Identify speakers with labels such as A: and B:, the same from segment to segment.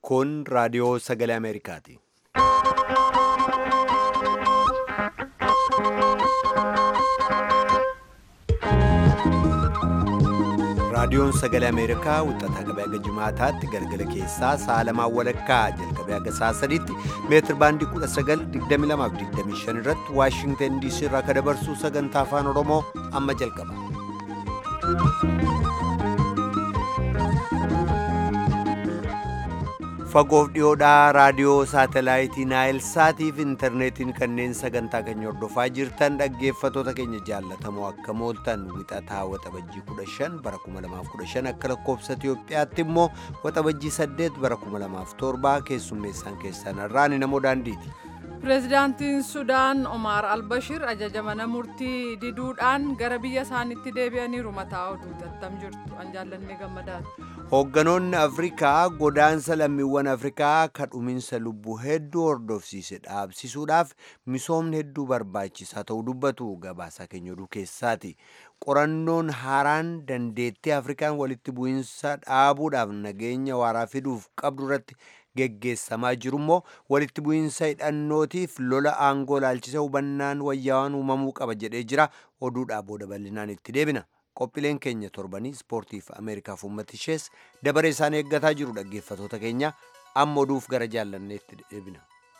A: Kun raadiyoo sagalee Ameerikaati. Raadiyoon sagalee Ameerikaa wixataa qabee haga jimaataatti galgala keessaa sa'a lamaan walakkaa jalqabee haga sa'a sadiitti meetir baandii 1922 irratti Waashingtan DC irraa kan dabarsu sagantaa afaan Oromoo amma jalqaba. Fagoof dhiyoodhaa raadiyoo saatalaayitii Naayil Saatiif intarneetiin kanneen sagantaa keenya hordofaa jirtan dhaggeeffatoota keenya jaallatamoo akka mooltan wixataa waxabajjii 15 bara 2015 akka lakkoofsa Itiyoophiyaatti immoo waxabajjii 8 bara 2007 keessummeessaan keessan irraan namoo daandiiti.
B: Pireezidaantiin Sudaan Omar Albashir ajaja mana murtii diduudhaan gara biyya isaaniitti deebi'aniiru mataa oduu tattam jirtu an jaallannee gammadaati.
A: Hoogganoonni Afrikaa godaansa lammiiwwan Afrikaa kadhuminsa lubbuu hedduu hordofsiise dhaabsisuudhaaf misoomni hedduu barbaachisaa ta'uu dubbatu gabaasaa keenya oduu keessaati. Qorannoon haaraan dandeettii Afrikaan walitti bu'iinsa dhaabuudhaaf nageenya waaraa fiduuf qabdu irratti geggeessamaa jiru immoo walitti bu'iinsa hidhannootiif lola aangoo laalchisa hubannaan wayyaawaan uumamuu qaba jedhee jira oduudhaa booda bal'inaan itti deebina. qophiileen keenya torbanii ispoortiif ameerikaaf uummata ishees dabaree isaan eeggataa jiru dhaggeeffatoota keenya amma oduuf gara jaallanneetti deebina.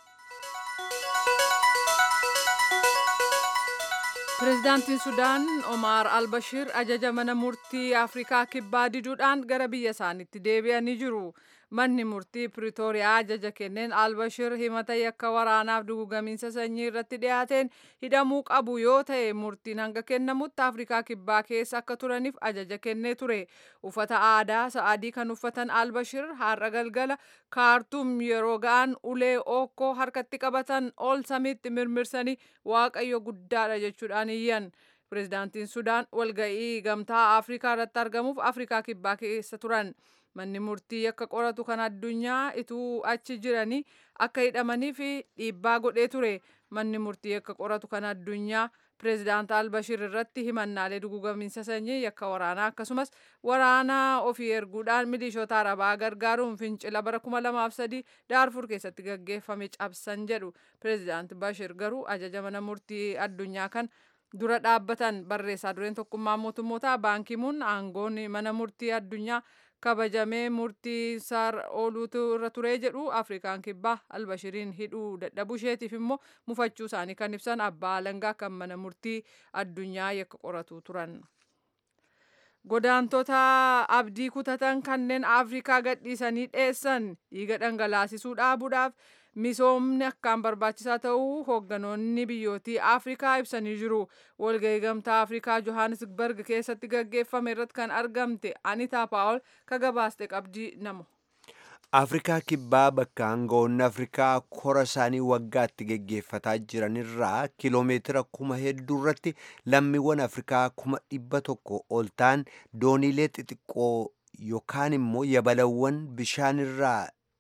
B: Pireezidaantiin Sudaan Omar Albashir ajaja mana murtii Afrikaa kibbaa diduudhaan gara biyya isaaniitti deebi'anii jiru. Manni murtii Piriitooriyaa ajaja kenneen Albashir himata yakka waraanaaf dugugamiinsa sanyii irratti dhiyaateen hidhamuu qabu yoo ta'e murtiin hanga kennamutti Afrikaa kibbaa keessa akka turaniif ajaja kennee ture. Uffata aadaa sa'adii kan uffatan Albashir har'a galgala kaartuum yeroo ga'an ulee ookkoo harkatti qabatan ol samiitti mirmirsanii waaqayyo guddaadha jechuudhaan iyyan. Pireezidaantiin Sudaan walga'ii gamtaa Afrikaa irratti argamuuf Afrikaa kibbaa keessa turan. Manni murtii akka qoratu kan addunyaa ituu achi jiranii akka hidhamanii fi dhiibbaa godhee ture. Manni murtii akka qoratu kan addunyaa pireezidaant Albashir irratti himannaalee dugugamiinsa sanyii yakka waraanaa akkasumas waraana ofii erguudhaan milishoota arabaa gargaaruun fincila bara 2003 daarfur keessatti gaggeeffame cabsan jedhu. Pireezidaant Bashir garuu ajaja mana murtii addunyaa kan dura dhaabbatan barreessaa dureen tokkummaa mootummootaa baankimuun aangoon mana murtii addunyaa kabajamee murtii saar ooluutu irra turee jedhu afrikaan kibbaa albashiriin hidhuu dadhabuu isheetiif immoo mufachuu isaanii kan ibsan abbaa alangaa kan mana murtii addunyaa yakka qoratu turan. Godaantota abdii kutatan kanneen Afrikaa gadhiisanii dheessan dhiiga dhangalaasisuu dhaabuudhaaf misoomni akkaan barbaachisaa ta'uu hoogganoonni biyyootii Afrikaa ibsanii jiru. Walgahii gamtaa Afrikaa Johannesburg keessatti gaggeeffame irratti kan argamte Anitaa Paawol ka gabaaste qabdii namu.
A: Afrikaa kibbaa bakka aangawoonni Afrikaa kora isaanii waggaatti geggeeffataa jiranirraa kiloomeetira kuma hedduu irratti lammiiwwan Afrikaa kuma dhibba tokko ol ta'an dooniilee xixiqqoo yookaan immoo yabalawwan bishaanirraa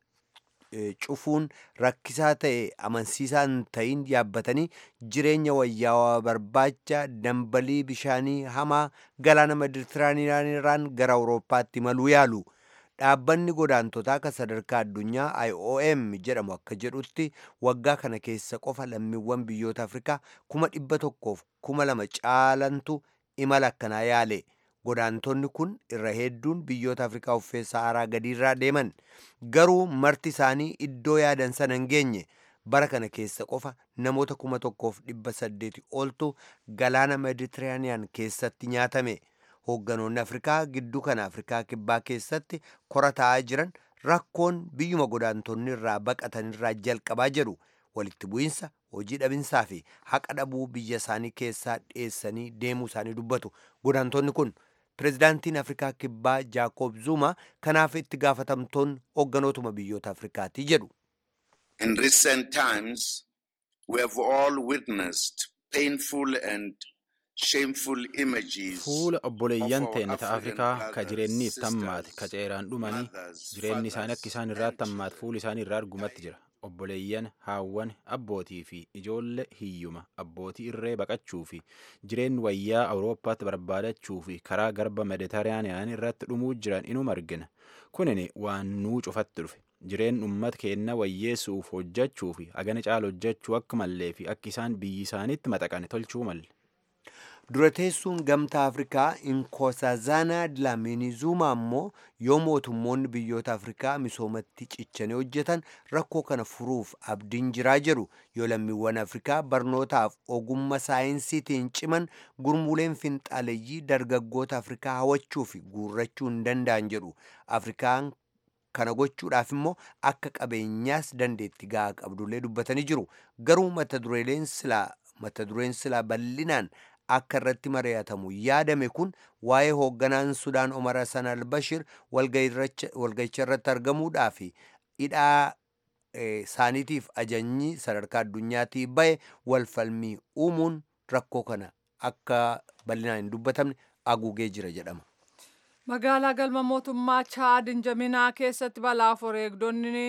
A: cufuun rakkisaa ta'e amansiisaa hin ta'in yaabbatanii jireenya wayyaawaa barbaacha dambalii bishaanii hamaa galaana meditiraaniyaanirraan gara awurooppaatti imaluu yaalu. Dhaabbanni godaantotaa kan sadarkaa addunyaa IOM jedhamu akka jedhutti waggaa kana keessa qofa lammiiwwan biyyoota Afrikaa kuma dhibba tokkoof kuma lama caalantu imala akkanaa yaale. Godaantonni kun irra hedduun biyyoota Afrikaa uffee Saaraa gadiirraa deeman. Garuu marti isaanii iddoo yaadan sana hin geenye. Bara kana keessa qofa namoota kuma tokkoof dhibba saddeeti oltu galaana Meditiraaniyaan keessatti nyaatame. Hoogganoonni Afrikaa gidduu kana Afrikaa kibbaa keessatti kora taa'aa jiran rakkoon biyyuma godaantonni irraa baqatanirraa jalqabaa jedhu walitti bu'iinsa hojii dhabinsaa fi haqa dhabuu biyya isaanii keessaa dhiyeessanii deemuu isaanii dubbatu. Godaantonni kun pireezidaantiin Afrikaa kibbaa Jaakob Zuma kanaaf itti gaafatamtoonni hoogganootuma biyyoota Afrikaati jedhu.
C: In recent times we have all witnessed painful and
D: Fuula obboleeyyan teenya ta Afrikaa ka jireenniif tammaate ka ceeraan dhumanii jireenni isaanii akka isaan irraa tammaate fuula isaanii irraa argumatti jira. Obboleeyyan haawwan abbootii fi ijoollee hiyyuma abbootii irree baqachuu fi jireenyi wayyaa Awurooppaatti barbaadachuu fi karaa garba Meditiraaniyaan irratti dhumuu jiran inuma argina. Kunin waan nuu cufatti dhufe. jireen uummata keenna wayyeessuuf hojjechuu fi hagana caala hojjechuu akka mallee fi akka isaan biyyi isaaniitti maxaqane tolchuu malle.
A: dura teessuun gamtaa afrikaa inkosazana dlamini zuuma ammoo yoo mootummoonni biyyoota afrikaa misoomatti cichanii hojjetan rakkoo kana furuuf abdiin jiraa jedhu yoo lammiiwwan afrikaa barnootaaf ogummaa saayinsiitiin ciman gurmuuleen finxaaleeyyii dargaggoota afrikaa hawachuu fi guurrachuu hin danda'an jedhu afrikaan kana gochuudhaaf immoo akka qabeenyaas dandeetti gahaa qabdullee dubbatanii jiru garuu mata dureeleen silaa mata dureen silaa bal'inaan akka irratti mari'atamu yaadame kun waa'ee hoogganaan sudaan omar hasan albashir walga'icha irratti argamuudhaa fi hidhaa isaaniitiif ajajni sadarkaa addunyaatii bahe walfalmii uumuun rakkoo kana akka bal'inaan hin dubbatamne haguugee jira jedhama.
B: magaalaa galma mootummaa chaad injaminaa keessatti balaaf wareegdonni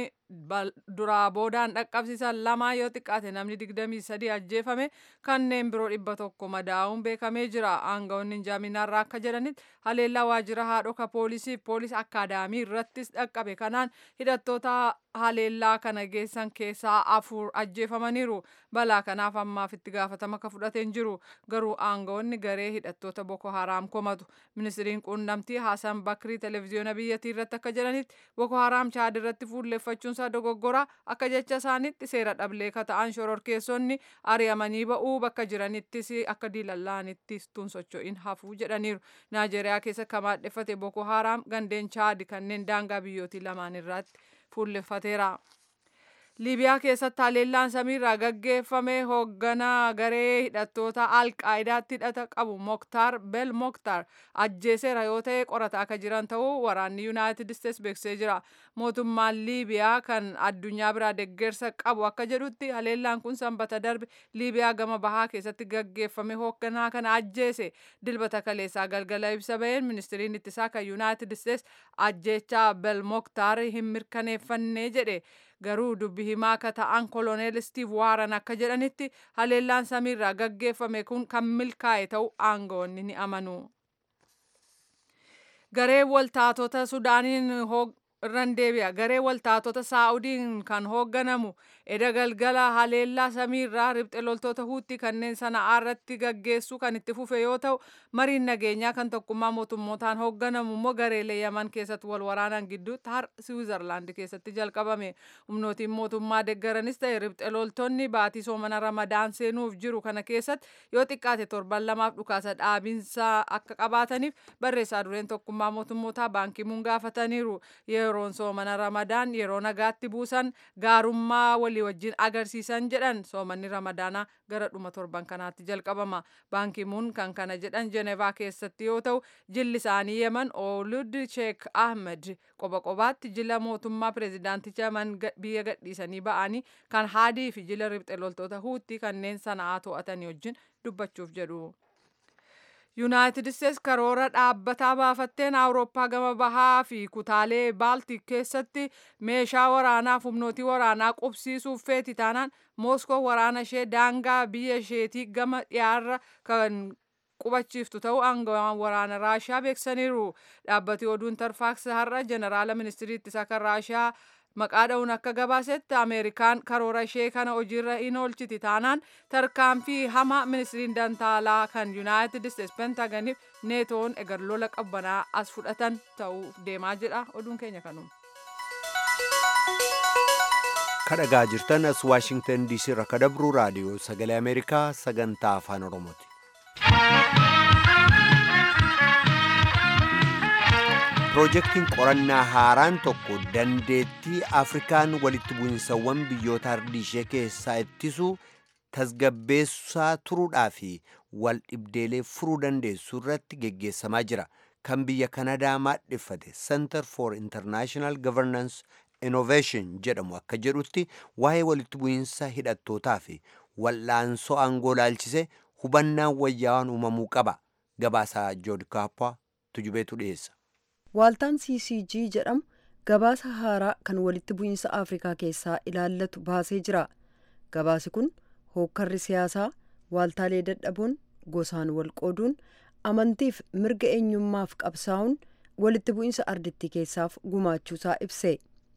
B: duraa boodaan dhaqqabsiisan lama yoo xiqqaate namni digdamii sadii ajjeefame kanneen biroo dhibba tokko madaa'uun beekamee jira aangawoonni injaminaarraa akka jedhanitti haleellaa waajjira haadhoka poolisii poolis akkaadaamii irrattis dhaqqabe kanaan hidhattoota haleellaa kana geessan keessaa afur ajjeefamaniiru balaa kanaaf ammaaf itti gaafatama akka fudhateen jiru garuu aangawoonni garee hidhattoota boko haraam komatu ministiriin quunnamtii hasan bakrii televezyiyoona biyyattii irratti akka jedhanitti boko haraam chaad irratti fuulleeffachuunsaa dogoggora akka jecha isaanitti seera dhablee kata'an shororkeessonni ari'amanii ba'uu bakka jiranittis akka diilallaanittis tun socho'in hafuu jedhaniiru naajeeriyaa keessa kamaadheffate boko haraam gandeen chaad kanneen daangaa biyyootii lamaan irratti fuulleeffateera. liibiyaa keessatti haleellaan samiirraa gaggeeffame hoogganaa garee hidhattoota alqaa'idaatti hidhata qabu moktaar bel moktaar ajjeeseera yoo ta'e qorataa akka jiran ta'uu waraanni yuunaayitid isteets beeksisee jira mootummaan liibiyaa kan addunyaa biraa deggersa qabu akka jedhutti haleellaan kun sanbata darbe liibiyaa gama bahaa keessatti gaggeeffame hoogganaa kana ajjeese dilbata kaleessaa galgala ibsa baheen ministiriin ittisaa kan yuunaayitid isteets ajjeechaa bel moktaar hin mirkaneeffanne jedhe garuu dubbi himaa akka ta'an koloneel stiiv waaran akka jedhanitti haleellaan samiirraa gaggeeffame kun kan milkaa'e ta'uu aangawoonni ni amanu. garee waltaatota sudaaniin irran deebi'a garee waltaatota saa'udiin kan hoogganamu eda galgala haleellaa samiirraa ribxe loltoota huutti kanneen sana'aa irratti gaggeessu kan itti fufe yoo ta'u mariin nageenyaa kan tokkummaa mootummootaan hoogganamu immoo gareelee yaman keessatti wal waraanan gidduutti har siwiizerlaandi keessatti jalqabame humnootiin mootummaa deggaranis ta'e ribxe loltoonni baatii soomana ramadaan seenuuf jiru kana keessatti yoo xiqqaate torban lamaaf dhukaasa dhaabinsaa akka qabaataniif barreessaa dureen tokkummaa mootummootaa baankimuun gaafataniiru yeroon soomana ramadaan yeroo nagaatti buusan gaarummaa walii wajjin agarsiisan jedhan soomanni ramadaanaa gara dhuma torban kanaatti jalqabama baankimuun kan kana jedhan jenevaa keessatti yoo ta'u jilli isaanii yeman oolud sheek ahmed qoba qobaatti jila mootummaa pireezidaanticha yaman biyya gadhiisanii ba'anii kan haadii fi jila ribxe loltoota huutti kanneen sana'aa to'atanii wajjin dubbachuuf jedhu. yuunaayitid isteets karoora dhaabbataa baafatteen awurooppaa gama bahaa fi kutaalee baaltik keessatti meeshaa waraanaaf humnootii waraanaa qubsiisuuf feeti taanaan mooskoo waraana ishee daangaa biyya isheetii gama dhiyaarra kan qubachiiftu ta'uu aangawaan waraana raashiyaa beeksaniiru dhaabbati oduun tarfaaks har'a jeneraala ministirii ittisaa kan raashiyaa maqaa dha'uun akka gabaasetti ameerikaan karoora ishee kana hojiirra hin oolchiti taanaan tarkaanfii hama ministiriin dantaalaa kan yuunaayitid isteets pentaganiif neetoon egar lola qabbanaa as fudhatan ta'uu deemaa jedha oduun keenya kanuma.
A: kadhagaa jirtan as waashingtan diisii irraa ka dabruu raadiyoo sagalee ameerikaa sagantaa afaan oromooti. Piroojeektiin qorannaa haaraan tokko dandeettii Afrikaan walitti bu'insawwan biyyoota ardii ishee keessaa ittisuu tasgabbeessaa turuudhaa fi wal dhibdeelee furuu dandeessuu irratti geggeessamaa jira. Kan biyya Kanadaa maadheffate Center for International Governance Innovation jedhamu akka jedhutti waa'ee walitti bu'insa hidhattootaa fi wal'aansoo aangoo laalchise hubannaan wayyaawaan uumamuu qaba. Gabaasaa Jood Kaappaa tujubeetu dhiyeessa.
E: Waaltaan CCG jedhamu gabaasa haaraa kan walitti bu'iinsa Afrikaa keessaa ilaallatu baasee jira. Gabaasi kun hookkarri siyaasaa, waaltaalee dadhabuun, gosaan wal qooduun, amantiif mirga eenyummaaf qabsaa'uun walitti bu'iinsa ardittii keessaaf gumaachuusaa ibse.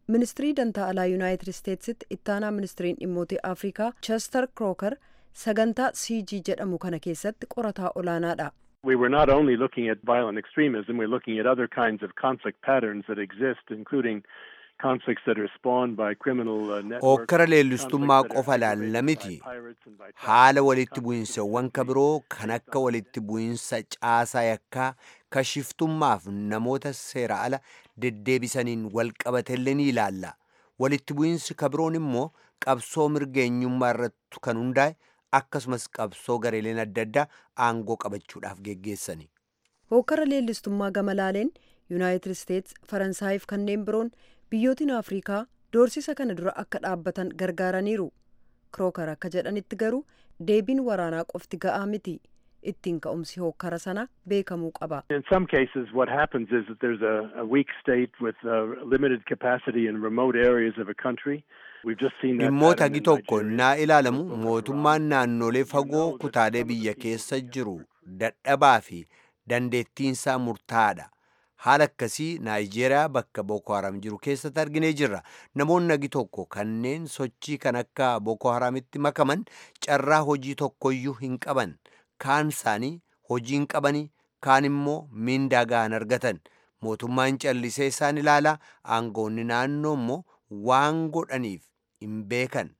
E: ministirii dantaa alaa yuunaayitid isteetsitti ittaanaa ministiriin dhimmootii afrikaa chester krooker sagantaa cg jedhamu kana keessatti qorataa olaanaadha.
F: We were not only looking at violent extremism, we're looking at other kinds of conflict patterns that exist, including conflicts that are spawned by criminal uh, networks.
A: Ookkara leellistummaa qofa laalla miti. Haala walitti bu'iinsawwan ka biroo kan akka walitti bu'iinsa caasaa yakkaa kashiftummaaf namoota seera ala deddeebisaniin wal qabatellee ni ilaalla. Walitti bu'iinsi ka biroon immoo qabsoo mirga eenyummaa irratti kan hundaa'e akkasumas qabsoo gareeleen adda addaa aangoo qabachuudhaaf geggeessani.
E: Hookkara leellistummaa gama laaleen yuunaayitid isteets faransaayif kanneen biroon biyyootiin afrikaa doorsisa kana dura akka dhaabbatan gargaaraniiru kirookar akka jedhanitti garuu deebiin waraanaa qofti ga'aa miti ittiin ka'umsi hookkara sana beekamuu qaba.
F: In some cases, what happens is that there's a, a weak state with uh, limited capacity in remote areas of a country. We've just seen that
A: dhimmoota
F: pattern
A: hagi
F: in
A: tokko
F: Nigeria.
A: naa ilaalamu mootummaan naannolee fagoo kutaalee biyya keessa jiru dadhabaa fi dandeettiinsaa murtaa'aadha. Haala akkasii Naayijeeriyaa bakka Boko Haram jiru keessatti arginee jirra. Namoonni hagi tokko kanneen sochii kan akka Boko Haramitti makaman carraa hojii tokkoyyuu hin qaban. Kaan isaanii hojii hin qabanii, kaan immoo miindaa gahan argatan. Mootummaan callisee isaan ilaalaa, aangoonni naannoo immoo waan godhaniif hin beekan.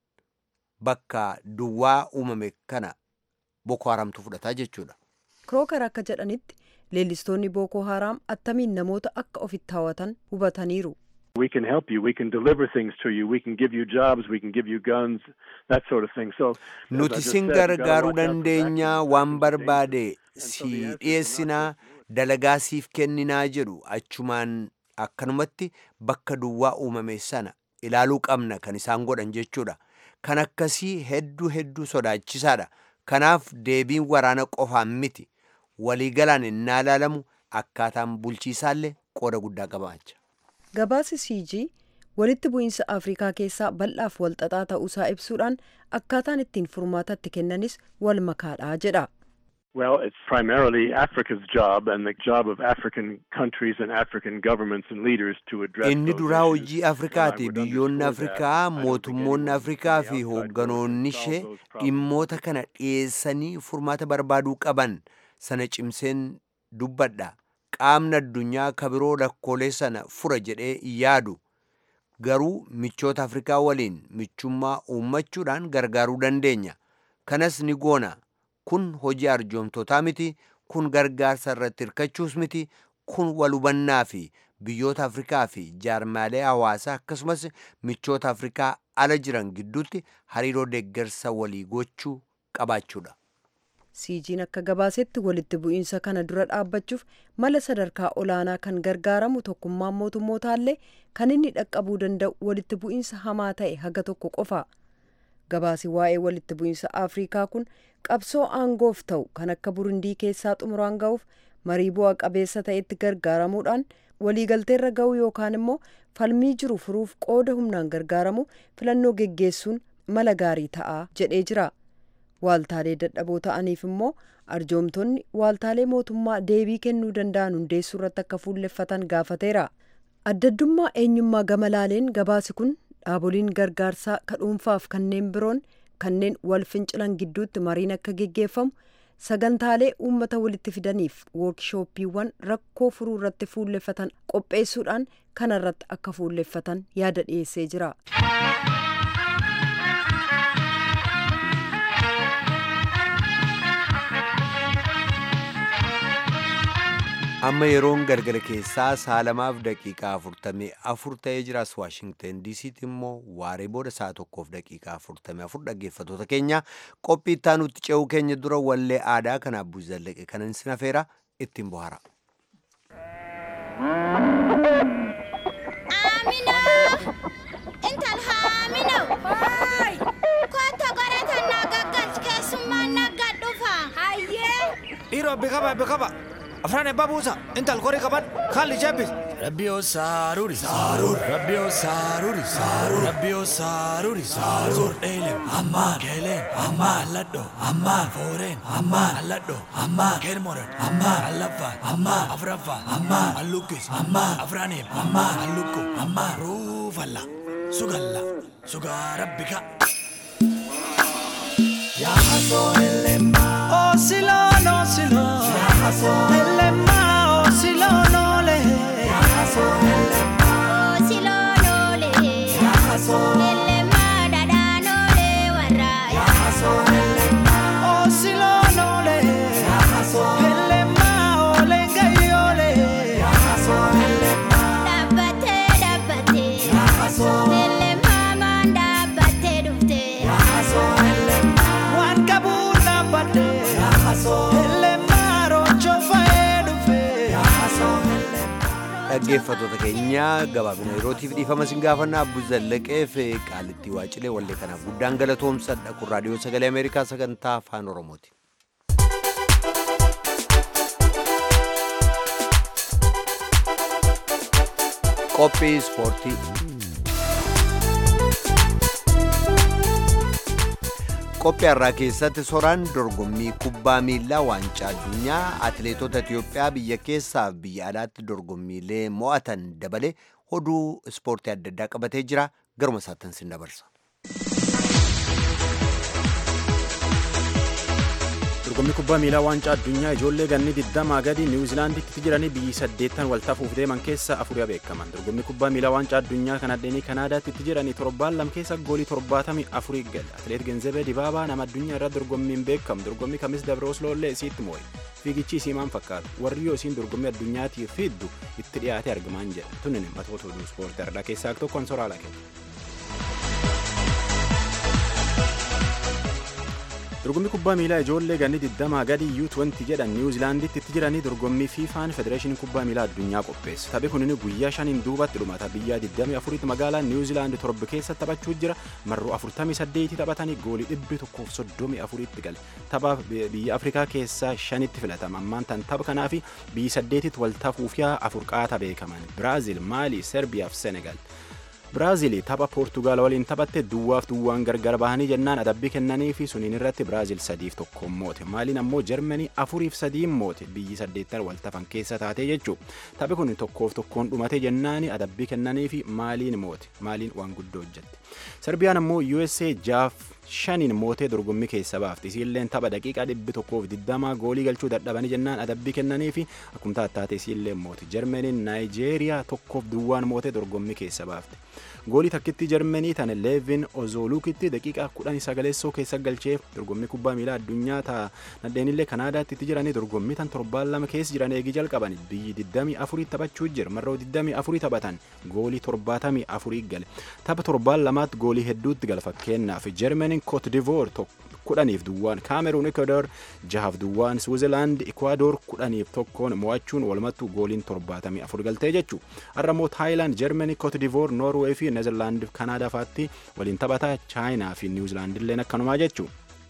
A: Bakka duwwaa uumame kana Boko Haramtu fudhataa jechuudha.
E: kirookar akka jedhanitti leellistoonni bookoo haraam attamiin namoota akka ofitti hawwatan hubataniiru.
F: We can help you. We can deliver things to you. We can give you jobs. We can give you guns. That sort of thing. So, as I
A: Nuti
F: just
A: sin
F: said, you gotta
A: gargaaruu
F: watch out for
A: dandeenyaa
F: vaccines.
A: waan
F: Vaccines are
A: barbaade
F: dangerous.
A: si
F: And so the answer is not
A: dhiyeessinaa
F: to-
A: dalagaa siif kenninaa jedhu achumaan akkanumatti bakka duwwaa uumame sana ilaaluu qabna kan isaan godhan jechuudha. Kan akkasii hedduu hedduu sodaachisaadha. Kanaaf deebiin waraana qofaan miti. Waliigalaan innaa ilaalamu akkaataan bulchiisaallee qooda guddaa qabaacha.
E: gabaasi cg walitti bu'iinsa afrikaa keessaa bal'aaf walxaxaa ta'uusaa ibsuudhaan akkaataan ittiin furmaata itti kennanis wal makaadha jedha.
F: Well, it's primarily Africa's job and the job of African countries and African governments and leaders to address
A: Inni
F: those
A: duraa
F: issues.
A: hojii
F: And I
A: Afrikaati.
F: would
A: Biyyoonni
F: underscore that.
A: Afrikaa,
F: I don't think
A: mootummoonni
F: anyone from
A: Afrikaa
F: the
A: fi
F: outside world
A: hoogganoonni
F: can solve
A: ishee
F: those problems.
A: dhimmoota kana dhiyeessanii furmaata barbaaduu qaban sana cimseen dubbadha. Qaamni addunyaa kabiroo rakkoolee sana fura jedhee yaadu. Garuu michoota Afrikaa waliin michummaa uummachuudhaan gargaaruu dandeenya. Kanas ni goona. Kun hojii arjoomtotaa miti. Kun gargaarsa irratti hirkachuus miti. Kun wal hubannaa fi biyyoota Afrikaa fi jaarmaalee hawaasaa akkasumas michoota Afrikaa ala jiran gidduutti hariiroo deeggarsa walii gochuu qabaachuudha.
E: cg'n akka gabaasetti walitti bu'iinsa kana dura dhaabbachuuf mala sadarkaa olaanaa kan gargaaramu tokkummaan mootummootallee kan inni dhaqqabuu danda'u walitti bu'iinsa hamaa ta'e haga tokko qofa gabaasi waa'ee walitti bu'iinsa afrikaa kun qabsoo aangoof ta'u kan akka burundii keessaa xumuraan ga'uuf marii bu'a qabeessa ta'etti gargaaramuudhaan waliigalteerra ga'uu yookaan immoo falmii jiru furuuf qooda humnaan gargaaramu filannoo geggeessuun mala gaarii ta'a jedhee jira. waaltaalee dadhaboo ta'aniif immoo arjoomtonni waaltaalee mootummaa deebii kennuu danda'an hundeessuu irratti akka fuulleffatan gaafateera addaddummaa eenyummaa gama laaleen gabaasi kun dhaaboliin gargaarsaa ka dhuunfaaf kanneen biroon kanneen wal fincilan gidduutti mariin akka geggeeffamu sagantaalee uummata walitti fidaniif woorkshooppiiwwan rakkoo furuu irratti fuulleffatan qopheessuudhaan kana irratti akka fuulleffatan yaada dhiyeessee jira.
A: amma yeroon galgala keessaa saalamaaf daqiiqaa afurtamii afur ta'ee jiras waashingten diisiitti immoo waaree booda saa tokkoof daqiiqaa afurtamii afur dhaggeeffatoota keenya qophii itti aanutti ce'uu keenya dura wallee aadaa kan abbuu zallaqe kanan sin afeera ittiin bohaara.
G: Amina! Intal haamina! Hoy! Kotto godhatan na gaggalch keessummaan nagga dhufa. Hayyee!
H: Dhiiroo bikaba bikaba. Afraan ebbaa buusa. Intal korii qaban. Haalli jebbis. Rabbio saruri sarur Rabbio saruri sarur Rabbio saruri sarur Elem amman kelen amman alladdo amman foren amman alladdo amman kermoran amman allaffa amman afraffa amman allukis amman afranim amman allukku amman rufalla sugalla suga rabbika Ya haso elema Oh silon oh silon Ya haso elema oh silon oh le Ya haso elema
G: Oh silonole. Elema dadanole warra.
H: haso elema Oh silon oh le Ya haso elema oh le gayole Ya haso elema
G: Dhabbate dhabbate.
H: haso
G: Elema man dhabbate dhufte.
H: haso elema Wan kabuna bade Ya haso elema rocho faedu fe Ya haso elema
A: dhaggeeffattoota keenya gabaabina yerootiif dhiifama sin gaafannaa abbu zallaqeef qaalittii waacilee wallee kanaaf guddaan galatoomsadha kun raadiyoo sagalee ameerikaa sagantaa afaan oromooti. qophii ispoortii qophii har'aa keessatti soraan dorgommii kubbaa miilaa waancaa addunyaa atileetota Itiyoophiyaa biyya keessaaf biyya alaatti dorgommiilee mo'atan dabale oduu ispoortii adda addaa qabatee jira garuma isaatti sin dabarsa.
D: dorgommii kubbaa miilaa waancaa addunyaa ijoollee ganni 20 gadi niwuzilaanditti jiranii biyyi saddeettan waltafuuf deeman keessa afurii beekaman dorgommii kubbaa miilaa waancaa addunyaa kan addeenii kanaadaatti jiranii torbaan lam keessa goolii torbaatamii afurii gale atileet genzebee dibaabaa nama addunyaa irra dorgommiin beekamu dorgommii kamis dabre osloollee isiitti moo'e fiigichi isii maal fakkaata warri yoo isiin dorgommii addunyaatiif fiddu itti dhiyaate argaman jedha tunin matoota oduu ispoortii irraa keessaa tokkoon soraala kenna. dorgommii kubbaa miilaa ijoollee ganni 20 gadi U20 jedhan niwuzilaanditti itti jiranii dorgommii fiifaan federeeshinii kubbaa miilaa addunyaa qopheesse taphi kunin guyyaa shaniin duubatti dhumata biyya 24 magaalaa niwuzilaandi torba keessa taphachuu jira marroo 48 taphatanii goolii 134 tti gale tapha biyya afrikaa keessaa shanitti filatama ammaan tan tapha kanaafi biyyi saddeetitti wal tafuuf yaa afur qaata beekaman biraaziil maalii serbiyaa fi senegal Biraazil tapha Poortugaal waliin taphatte duwwaaf duwwaan gargar bahanii jennaan adabbii kennanii fi suniin irratti Biraazil sadiif tokkoon moote. Maaliin ammoo Jarmanii afuriif sadiin moote biyyi saddeettan wal tafan keessa taate jechuu. Taphi kun tokkoof tokkoon dhumate jennaan adabbii kennanii fi maaliin moote. Maaliin waan guddoo hojjette. Serbiyaan ammoo USA jaaf shaniin mootee dorgommii keessa baafti. Isiilleen tapha daqiiqaa dhibbi tokkoof digdamaa goolii galchuu dadhabanii jennaan adabbii kennanii fi akkuma taate isiilleen moote. Jarmaniin Naayijeeriyaa tokkoof duwwaan mootee dorgommii keessa baafte. goolii takkitti jarmanii tan leevin ozolukitti daqiiqaa kudhan sagaleessoo keessa galcheef dorgommii kubbaa miilaa addunyaa ta'a nadheenillee kanaadaatti itti jiranii dorgommii tan torbaan lama keessa jiran eegii jalqaban biyyi 24 taphachuu jira marroo 24 taphatan goolii 74 gale tapha torbaan lamaatti goolii hedduutti gala fakkeenyaaf jarmaniin kootdivoor kudhaniif duwwaan kaameruun ekwadoor jahaaf duwwaan swiizerlaand ekwadoor kudhaniif tokkoon mo'achuun walumattu gooliin torbaatamii afur galtee jechuu har'a immoo taayilaand jarmanii kootidivoor noorweey fi neezerlaand kanaadaa faatti waliin taphataa chaayinaa fi niwuzilaand illeen akkanumaa jechuu.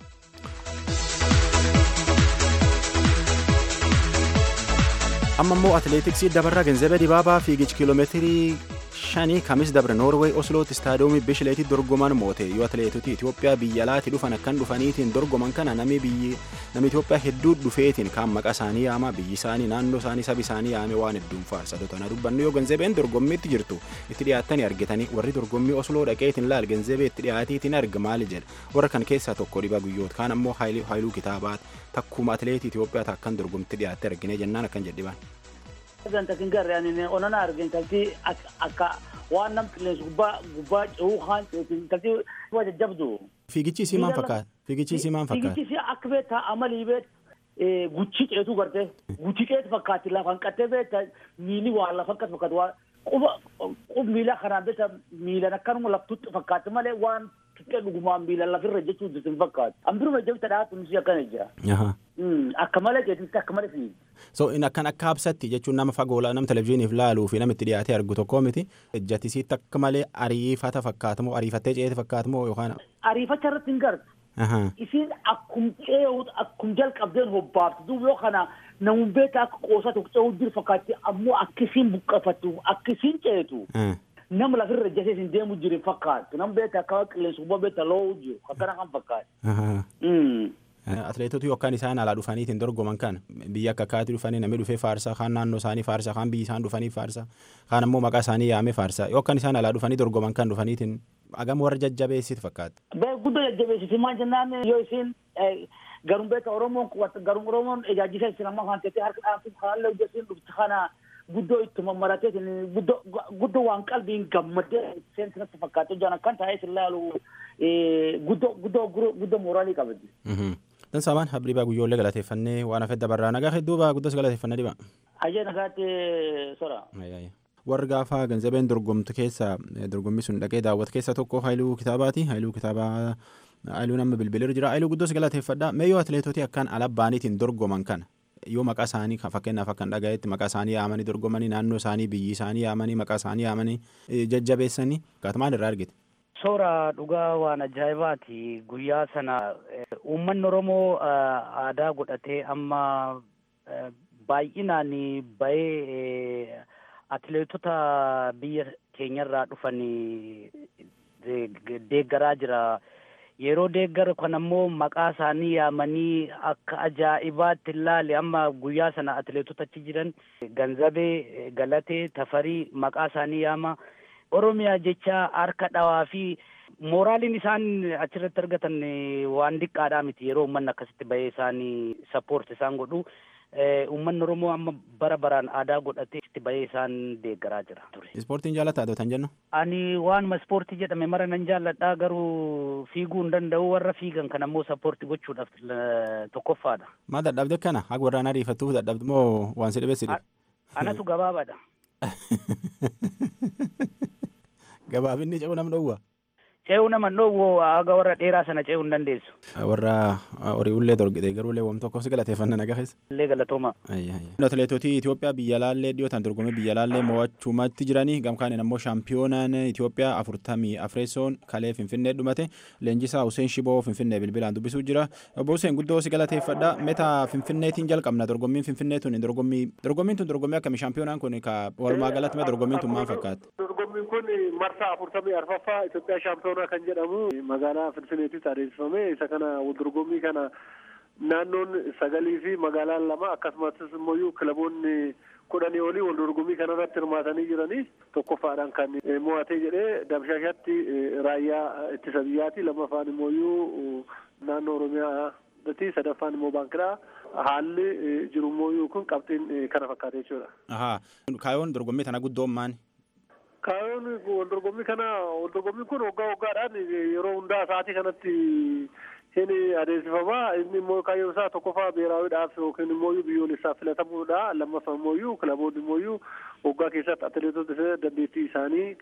D: amma immoo atileetiksii dabarraa genzebe dibaabaa fiigichi kiiloomeetirii shanii kamis dabre noorweey oslootti istaadiyoomii bishileetii dorgoman moote yoo atileetoti itiyoophiyaa biyya alaatti dhufan akkan dhufaniitiin dorgoman kana nami biyyi nami itiyoophiyaa hedduu dhufeetiin kaan maqaa isaanii yaama biyyi isaanii naannoo isaanii sabi isaanii yaame waan hedduun faarsa tana dubbannu yoo genzebeen dorgommiitti jirtu itti dhiyaattanii argitanii warri dorgommii osloo dhaqeetiin laal genzebee itti dhiyaatiitiin arga maali jedha warra kan keessaa tokko dhiba guyyoota kaan ammoo haayiluu kitaabaat takkuma atileetii itiyoophiyaa takkan dorgommiitti dhiyaatte argine jennaan akkan jedhiban.
I: ganta kin garre ani onana argen kalti akka waan nam qilleensi gubbaa gubbaa ce'uu haan ceetin kalti waa jajjabdu.
D: Fiigichi isii maal fakkaata? Fiigichi isii maal fakkaata?
I: Fiigichi isii akka beektaa amalii beet guchi ceetu garte guchi ceetu fakkaatti lafan qattee beekta miili waan lafa akkas fakkaatu waan quba qub miila kanaan beekta miilan akkanuma laftutti fakkaatti malee waan xiqqee dhugumaan miilan lafirra jechuun sin fakkaatu. Ambiruma jabta dhaatu misi akkana jira. Akka malee ceetitti akka malee fiigi.
D: So in akkan akka habsatti jechuun nama fagoo nama televizyiiniif laaluu fi nama itti dhiyaatee argu tokko miti. Ejjatisiitti akka malee ariifata fakkaatamoo ariifattee ceete fakkaatamoo yookaan.
I: Ariifacha irratti hin gartu. Isiin akkum cee'uut akkum jalqabdeen hobbaaftu duuba yoo kana namun beektaa akka qoosaa tokko ce'uu jiru fakkaatti ammoo akkisiin buqqafattu akkisiin ceetu nama lafirra jasee isin deemu jiru fakkaatu nam beektaa akka qilleensa gubbaa beektaa lo'uu jiru akkana kan fakkaatu.
D: Atileetota yookaan isaan alaa dhufaniitiin dorgoman kan biyya akka akkaatti dhufanii namni dhufee faarsa kaan naannoo isaanii faarsa kaan biyyi isaan dhufanii faarsa kaan ammoo maqaa isaanii yaamee faarsa yookaan isaan alaa dhufanii dorgoman kan dhufaniitiin agam warra jajjabeessitu fakkaata.
I: Guddoo jajjabeessiti maal jennaan yoo isin garum beektaa Oromoon garum Oromoon ejaajisa isin amma kan teessee harka dhaabsuuf haalli hojjetiin dhufti kana guddoo ittuma maratee guddoo waan qalbiin gammadee seensi natti fakkaatu jaan akkan taa'ee sin laalu guddoo guddoo guddoo mooraalii qabati.
D: Dan samaan habriibaa guyyoollee galateeffannee waan hafedda barraa nagaa hedduubaa guddas galateeffannee dhiba.
I: Ajee nagaatti sora.
D: Warri gaafa ganzabeen dorgomtu keessa dorgommii sun dhaqee daawwatu keessa tokko Haayiluu Kitaabaati. Haayiluu Kitaabaa Haayiluu nama bilbileera jira. Haayiluu guddas galateeffadha. Mee yoo atileetoti akkaan alabbaaniitiin dorgoman kana yoo maqaa isaanii fakkeenyaaf akkan dhagayetti maqaa isaanii yaamanii dorgomanii naannoo isaanii biyyi isaanii yaamanii maqaa isaanii yaamanii jajjabeessanii kaatamaan irraa argite.
J: Soora dhugaa waan ajaa'ibaati guyyaa sana uummanni Oromoo aadaa godhatee amma baay'inaan bahee atileetota biyya keenyarraa dhufan deeggaraa jira. Yeroo deeggaru kan ammoo maqaa isaanii yaamanii akka ajaa'ibaatti ilaale amma guyyaa sana atileetota achi jiran ganzabee galatee tafarii maqaa isaanii yaama. Oromiyaa jecha harka dhawaa fi mooraaliin isaan achirratti argatan waan diqqaadhaa miti yeroo uummanni akkasitti bahee isaanii sappoort isaan godhu. Uummanni Oromoo amma bara baraan aadaa godhatee itti bahee isaan deeggaraa jira.
D: Ispoortiin jaallataa dootan jennu?
J: Ani waanuma ispoortii jedhame mara nan jaalladhaa garuu fiiguu hin danda'u warra fiigan kan ammoo sappoortii gochuudhaaf tokkoffaadha.
D: Maa dadhabde kana haga warraan ariifattuuf dadhabde moo waan si dhibeessi dhibe?
J: Anatu gabaabaadha.
D: Gabaabinni ce'uu nam dhowwa.
J: Ce'uu nama dhowwu haga warra dheeraa sana ce'uu hin dandeessu.
D: Warra horii ullee dorgite garuu illee wam tokko si galateeffanna naga keessa.
J: Illee galatooma.
D: Atileetootii Itoophiyaa biyya laallee dhiyootaan dorgommii biyya laallee mo'achumatti jiranii gamkaaniin ammoo shaampiyoonaan Itoophiyaa afurtamii afreessoon kalee Finfinnee dhumate leenjisaa Hussein Shiboo Finfinnee bilbilaan dubbisuu jira. Obbo Hussein guddoo si galateeffadha. Meta Finfinneetiin jalqabna dorgommiin Finfinnee tun dorgommii dorgommiin tun dorgommii akkamii shaampiyoonaan kun ka walumaa galatti mee dorgommiin tun maal fakkaatti?
F: Dorgommiin kun marsaa afurtamii arfaffaa Itoophiyaa shaampiyoonaa kan jedhamu magaalaa Finfinneetti adeemsifame isa kana dorgommii kana naannoon sagalii fi magaalaan lama akkasumas immoo kilaboonni kudhanii olii wal dorgommii kanarratti hirmaatanii jiranii tokkoffaadhaan kan mo'atee jedhee dabshashatti raayyaa ittisa biyyaati lammaffaan immoo naannoo oromiyaati sadaffaan immoo baankiidha haalli jiru immoo kun qabxiin kana fakkaate jechuudha.
D: Kaayoon dorgommii kana guddoon maani?
F: Kaayoon wal dorgommii kana wal dorgommiin kun waggaa waggaadhaan yeroo hundaa sa'aatii kanatti hin adeemsifama inni immoo kaayyoon isaa tokkoffaa beeraawiidhaaf yookiin immoo biyyoolessaaf filatamuudha lammaffaa immoo kilaboonni immoo waggaa keessatti atileetota dandeettii isaanii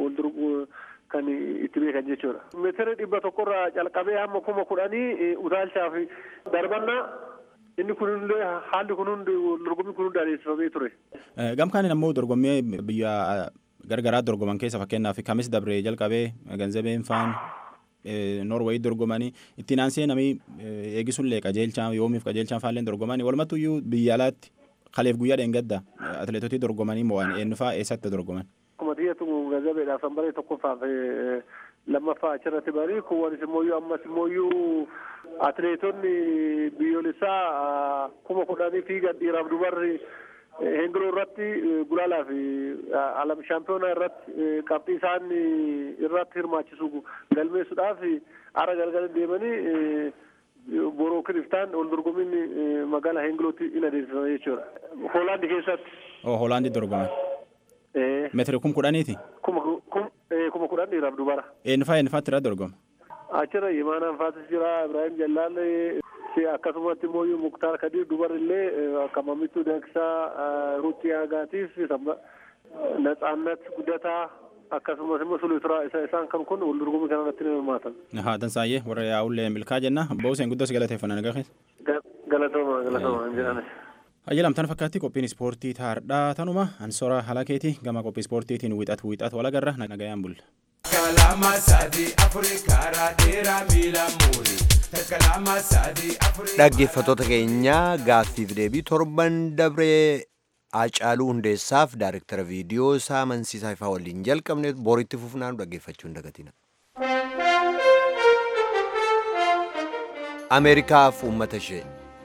F: kan itti beekan jechuudha. Meetira dhibba tokkorraa calqabee hamma kuma kudhanii utaalchaaf darbannaa inni kunillee haalli kun hundi dorgommii kun hundi adeemsifamee ture.
D: Gamkaaniin ammoo dorgommii biyya gargaraa dorgoman keessa fakkeenyaaf kamis dabree jalqabee ganzabeen faan Noorweey dorgomanii ittiin aansee namni eegisullee qajeelchaa yoomiif qajeelchaan faalleen dorgomanii walumattuyyuu biyya alaatti kaleef guyyaa dheengadda atileetotii dorgomanii mo'an eenyufaa eessatti dorgoman.
F: Akkuma xiyyatu ganzabeedhaaf sanbaree tokkoffaaf lammaffaa achirratti barii kuwwanis immoo ammas immoo atileetonni biyyoolessaa kuma kudhanii fiigan dhiiraaf dubarri hengiloo irratti gulaalaa fi alam shaampiyoonaa irratti qabxii isaan irratti hirmaachisu galmeessuudhaaf ara galgala deemanii boroo kiriftaan wal dorgommiin magaalaa hengilootti in adeemsifama jechuudha. Hoolaandi keessatti.
D: Oo Hoolaandi dorgoman. Meetira kum kudhaniiti.
F: Kuma kudhan dhiiraaf dubara.
D: Eenyufaa eenyufaatti irratti dorgoma.
F: Achirra Yimaanaan Faasis jira Ibrahim Jallaalee akkasumatti immoo muktaar kadir dubarillee akka mamittuu dankisaa ruutii aagaatiif natsaannat guddataa akkasumas immoo suluturaa isa isaan kan kun wal dorgommii kana irratti ni hirmaatan.
D: Haa tansaayyee warra yaa'ullee milkaa jenna booseen guddas galateeffannaa nagaa keessa.
F: Galatooma galatooma hin jedhanis.
D: Ayyalamtaan fakkaatti qophiin ispoortii taardhaa tanuma ansora halakeeti gama qophii ispoortiitiin wixatu wixatu walagarra nagayaan bulla.
H: Kalama sadi afuri karaa dheeraa miila muurii. Kalama sadi afuri.
A: Dhaggeeffattoota keenya gaaffiif deebii torban dabree Haacaaluu Hundeessaaf daayirektara viidiyoo isaa amansiisaa ifaa waliin jalqabne boritti fufnaan dhaggeeffachuu hin dagatina. Ameerikaaf uummata ishee.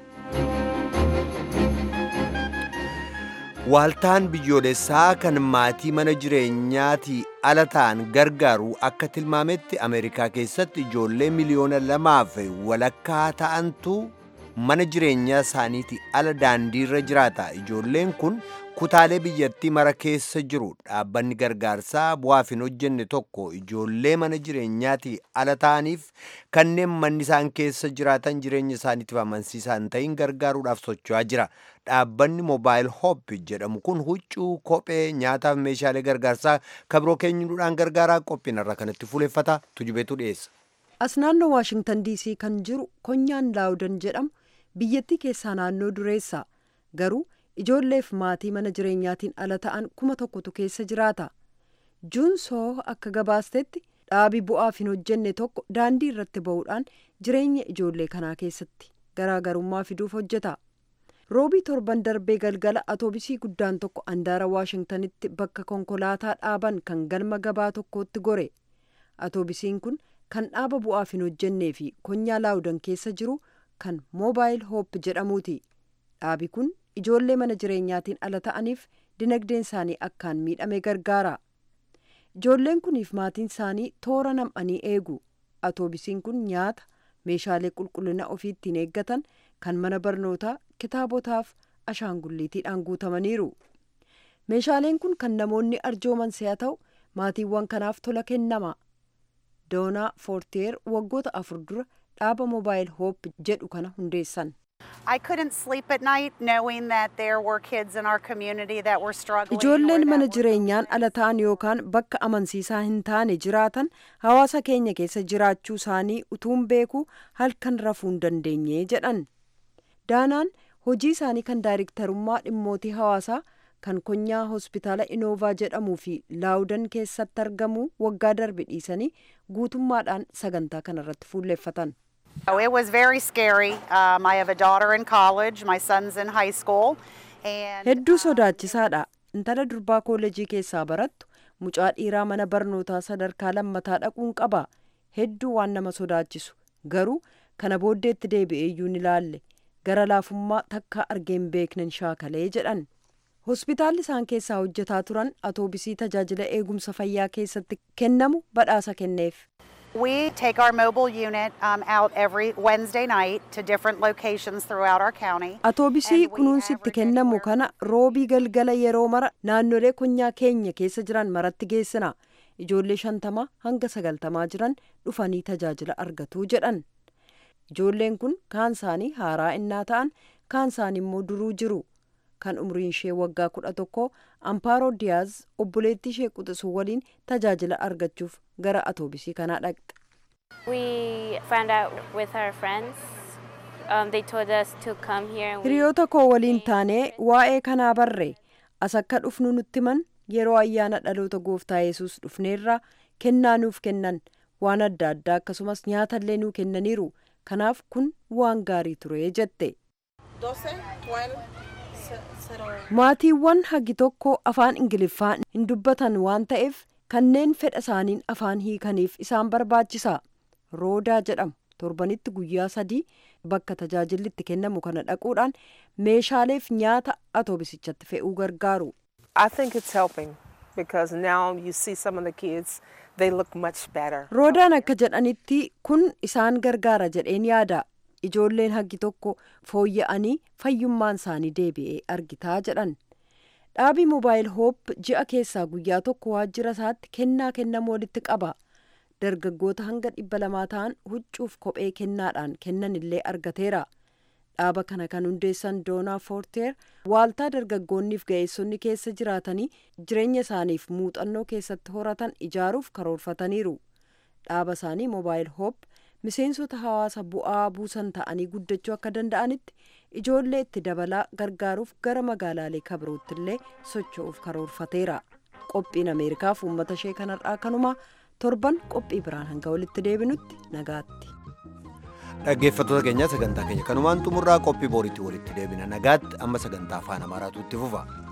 A: Waaltaan biyyoolessaa kan maatii mana jireenyaatii ala ta'an gargaaru akka tilmaametti Ameerikaa keessatti ijoollee miliyoona lamaaf walakkaa ta'antu mana jireenyaa isaaniitii ala daandiirra jiraata. Ijoolleen kun kutaalee biyyattii mara keessa jiru. Dhaabbanni gargaarsaa bu'aaf hin hojjenne tokko ijoollee mana jireenyaatii ala ta'aniif kanneen manni isaan keessa jiraatan jireenya isaaniitiif amansiisaa hin ta'in gargaaruudhaaf socho'aa jira. Dhaabbanni Mobile Hope jedhamu kun huccuu, kophee, nyaataaf meeshaalee gargaarsaa kabiroo keenyuudhaan gargaaraa qophiin irraa kanatti fuuleffata tujubeetu dhiyeessa.
E: As naannoo Waashingtan DC kan jiru konyaan laawudan jedhamu biyyattii keessaa naannoo dureessa garuu ijoolleef maatii mana jireenyaatiin ala ta'an kuma tokkotu keessa jiraata. Juun soo akka gabaastetti dhaabii bu'aaf hin hojjenne tokko daandii irratti ba'uudhaan jireenya ijoollee kanaa keessatti garaagarummaa fiduuf hojjeta. roobii torban darbee galgala atoobisii guddaan tokko andaara waashingtanitti bakka konkolaataa dhaaban kan galma gabaa tokkootti gore atoobisiin kun kan dhaaba bu'aaf hin hojjennee fi konyaa laawudan keessa jiru kan moobaayil hoop jedhamuuti dhaabi kun ijoollee mana jireenyaatiin ala ta'aniif dinagdeen isaanii akkaan miidhame gargaara ijoolleen kuniif maatiin isaanii toora nam'anii eegu atoobisiin kun nyaata meeshaalee qulqullina ofii ittiin eeggatan kan mana barnootaa kitaabotaaf ashaangulliitiidhaan guutamaniiru meeshaaleen kun kan namoonni arjooman si'a ta'u maatiiwwan kanaaf tola kennama doonaa foorteer waggoota afur dura dhaaba moobaayil hoop jedhu kana hundeessan
K: I couldn't sleep at night knowing that there were kids in our community that were struggling.
E: ijoolleen mana jireenyaan ala ta'an yookaan bakka amansiisaa hin taane jiraatan hawaasa keenya keessa jiraachuu isaanii utuun beekuu halkan rafuu hin dandeenye jedhan daanaan hojii isaanii kan daayiriktarummaa dhimmootii hawaasaa kan konyaa hospitaala inoovaa jedhamuu fi laawudan keessatti argamu waggaa darbe dhiisanii guutummaadhaan sagantaa kanarratti fuulleeffatan.
K: Oh, it was very scary. Um, I have a daughter in college, my son's in high school. And
E: hedduu sodaachisaadha intala durbaa koolejii keessaa barattu mucaa dhiiraa mana barnootaa sadarkaa lammataa dhaquun qaba hedduu waan nama sodaachisu garuu kana booddeetti deebi'eeyyuu ni ilaalle gara laafummaa takka argeen beeknen shaakalee jedhan hospitaalli isaan keessaa hojjetaa turan atoobisii tajaajila eegumsa fayyaa keessatti kennamu badhaasa kenneef
K: we take our mobile unit um, out every Wednesday night to different locations throughout our county.
E: atoobisii kunuunsitti kennamu kana roobii galgala yeroo mara naannolee konyaa keenya keessa jiran maratti geessina ijoollee shantama hanga sagaltamaa jiran dhufanii tajaajila argatu jedhan ijoolleen kun kaan isaanii haaraa innaa ta'an kaan isaanii immoo duruu jiru kan umriin ishee waggaa kudha tokko ampaaroo diyaaz obboleettii ishee quxisuu waliin tajaajila argachuuf gara atoobisii kanaa dhaqxe.
L: We found out with our friends. Um, they told us to come here. and we-
E: hiriyoota koo waliin taanee waa'ee kanaa barre as akka dhufnu nutti himan yeroo ayyaana dhaloota gooftaa yesus dhufneerra kennaa nuuf kennan waan adda addaa akkasumas nyaatallee nuu kennaniiru kanaaf kun waan gaarii ture jette maatiiwwan hagi tokko afaan ingiliffaa hin dubbatan waan ta'eef kanneen fedha isaaniin afaan hiikaniif isaan barbaachisa roodaa jedhamu torbanitti guyyaa sadii bakka tajaajilli itti kennamu kana dhaquudhaan meeshaaleef nyaata atoobisichatti fe'uu gargaaru
M: I think it's helping because now you see some of the kids, they look much better.
E: roodaan akka jedhanitti kun isaan gargaara jedheen yaada ijoolleen haggi tokko fooyya'anii fayyummaan isaanii deebi'ee argitaa jedhan dhaabii moobaayil hoop ji'a keessaa guyyaa tokko waajjira isaatti kennaa kennamu walitti qaba dargaggoota hanga dhibba lamaa ta'an huccuuf kophee kennaadhaan kennan illee argateera dhaaba kana kan hundeessan doonaa foorteer waaltaa dargaggoonniif ga'eessonni keessa jiraatanii jireenya isaaniif muuxannoo keessatti horatan ijaaruuf karoorfataniiru dhaaba isaanii moobaayil hoop miseensota hawaasa bu'aa buusan ta'anii guddachuu akka danda'anitti ijoollee itti dabalaa gargaaruuf gara magaalaalee kabirootti illee socho'uuf karoorfateera qophiin ameerikaaf uummata ishee kanarraa kanuma torban qophii biraan hanga walitti deebinutti nagaatti.
A: dhaggeeffattoota keenya sagantaa keenya kanumaan xumurraa qophii booriitti walitti deebina nagaatti amma sagantaa afaan amaaraatu itti fufa.